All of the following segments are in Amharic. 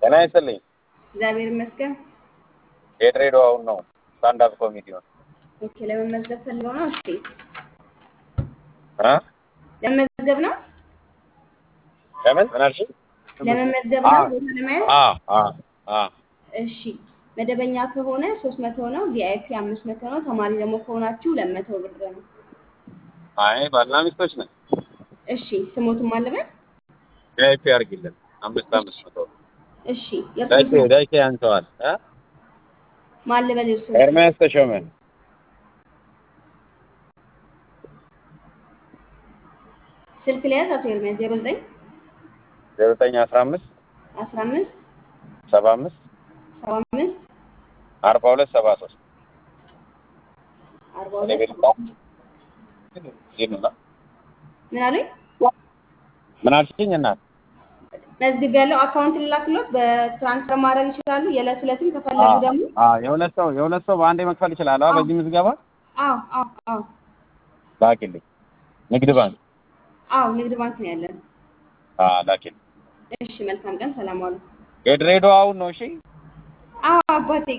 ጤና ይስጥልኝ። እግዚአብሔር ይመስገን። የድሬዳዋውን ነው ስታንዳፕ ኮሜዲውን ኦኬ፣ ለመመዝገብ ፈልገው ነው። እሺ፣ እ ለመመዝገብ ነው። ለምን ምን አልሽኝ? ለመመዝገብ ነው። ቦታ ለመያዝ አ አ አ እሺ፣ መደበኛ ከሆነ ሶስት መቶ ነው። ቪአይፒ አምስት መቶ ነው። ተማሪ ደግሞ ከሆናችሁ ሁለት መቶ ብር ነው። አይ ባልና ሚስቶች ነን። እሺ፣ ስሞቱም አለበት። ቪአይፒ አድርጊልን አምስት አምስት መቶ እሺ፣ የእርሱ ዳይኬ ስም ዳይኬ ያንሰዋል እ ማን ልበል? የእርሱ ኤርሚያስ ተሾመ ስልክ ሊያዝ አቶ ኤርሚያስ ዜሮ ዘጠኝ ዘጠኝ አስራ አምስት አስራ አምስት ሰባ አምስት ሰባ አምስት አርባ ሁለት ሰባ ሶስት አርባ እኔ ሁለት ቤት ሰባ አምስት ይኑና ምን አሉኝ? ምን አልሽኝ እናት? መዝግብ ያለው አካውንት ልላክሎት በትራንስፈር ማድረግ ይችላሉ። የዕለት ዕለትም ከፈለጉ ደግሞ አ የሁለት ሰው የሁለት ሰው በአንዴ መክፈል ይችላል። አዎ በዚህ ምዝገባ አዎ አዎ አዎ ላኪልኝ። ንግድ ባንክ አዎ ንግድ ባንክ ነው ያለን። አ ላኪልኝ። እሺ መልካም ቀን፣ ሰላም ዋሉ። የድሬዳዋውን ነው እሺ። አዎ አባቴ።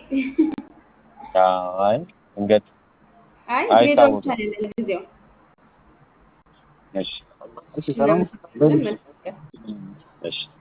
አይ እንገት አይ ድሬዳዋ አይታወቅም። ብቻ ነው ያለን ለጊዜው። እሺ እሺ ሰላም እናመሰግናለን። መልካም ቀን። እሺ